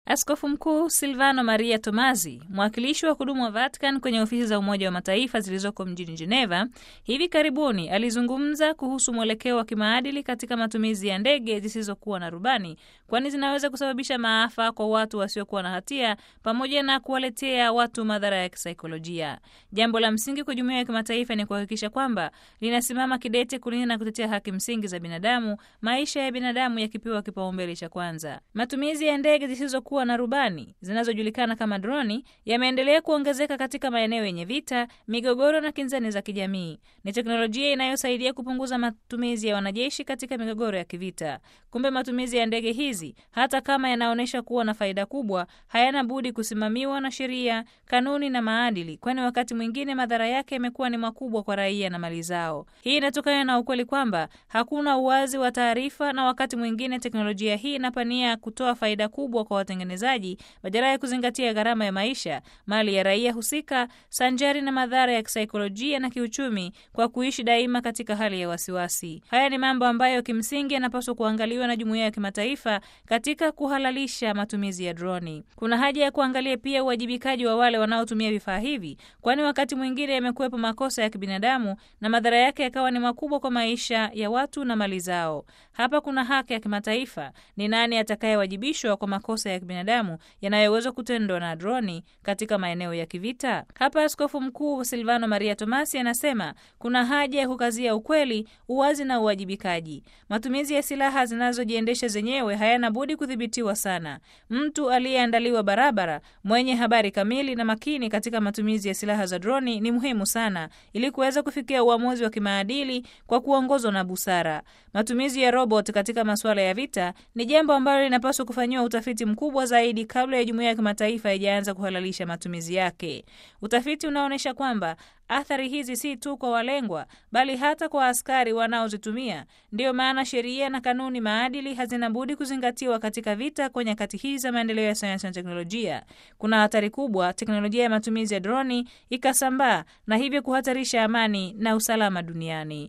Askofu Mkuu Silvano Maria Tomazi, mwakilishi wa kudumu wa Vatican kwenye ofisi za Umoja wa Mataifa zilizoko mjini Geneva, hivi karibuni alizungumza kuhusu mwelekeo wa kimaadili katika matumizi ya ndege zisizokuwa na rubani, kwani zinaweza kusababisha maafa kwa watu wasiokuwa na hatia pamoja na kuwaletea watu madhara ya kisaikolojia. Jambo la msingi kwa jumuiya ya kimataifa ni kuhakikisha kwamba linasimama kidete kulinda na kutetea haki msingi za binadamu, maisha ya binadamu yakipewa kipaumbele cha kwanza. Matumizi ya ndege zisizokuwa na rubani zinazojulikana kama droni yameendelea kuongezeka katika maeneo yenye vita, migogoro na kinzani za kijamii. Ni teknolojia inayosaidia kupunguza matumizi ya wanajeshi katika migogoro ya kivita. Kumbe matumizi ya ndege hizi, hata kama yanaonyesha kuwa na faida kubwa, hayana budi kusimamiwa na sheria, kanuni na maadili, kwani wakati mwingine madhara yake yamekuwa ni makubwa kwa raia na mali zao. Hii inatokana na ukweli kwamba hakuna uwazi wa taarifa, na wakati mwingine teknolojia hii inapania kutoa faida kubwa kwa watengenezaji badala ya kuzingatia gharama ya maisha, mali ya raia husika, sanjari na madhara ya kisaikolojia na kiuchumi kwa kuishi daima katika hali ya wasiwasi. Haya ni mambo ambayo kimsingi yanapaswa kuangaliwa na jumuiya ya kimataifa katika kuhalalisha matumizi ya droni. Kuna haja ya kuangalia pia uwajibikaji wa wale wanaotumia vifaa hivi, kwani wakati mwingine yamekuwepo makosa ya kibinadamu na madhara yake yakawa ni makubwa kwa maisha ya watu na mali zao. Hapa kuna haki ya kimataifa. Ni nani atakayewajibishwa kwa makosa ya kibinadamu yanayoweza kutendwa na droni katika maeneo ya kivita? Hapa Askofu Mkuu Silvano Maria Tomasi anasema kuna haja ya kukazia ukweli, uwazi na uwajibikaji. Matumizi ya silaha zinazojiendesha zenyewe hayana budi kudhibitiwa sana. Mtu aliyeandaliwa barabara, mwenye habari kamili na makini katika matumizi ya silaha za droni ni muhimu sana, ili kuweza kufikia uamuzi wa kimaadili kwa kuongozwa na busara. Matumizi ya robot katika masuala ya vita ni jambo ambalo linapaswa kufanyiwa utafiti mkubwa zaidi kabla ya jumuiya ya kimataifa haijaanza kuhalalisha matumizi yake. Utafiti unaonyesha kwamba athari hizi si tu kwa walengwa bali hata kwa askari wanaozitumia. Ndiyo maana sheria na kanuni maadili hazina budi kuzingatiwa katika vita kwa nyakati hizi za maendeleo ya sayansi na teknolojia. Kuna hatari kubwa teknolojia ya matumizi ya droni ikasambaa na hivyo kuhatarisha amani na usalama duniani.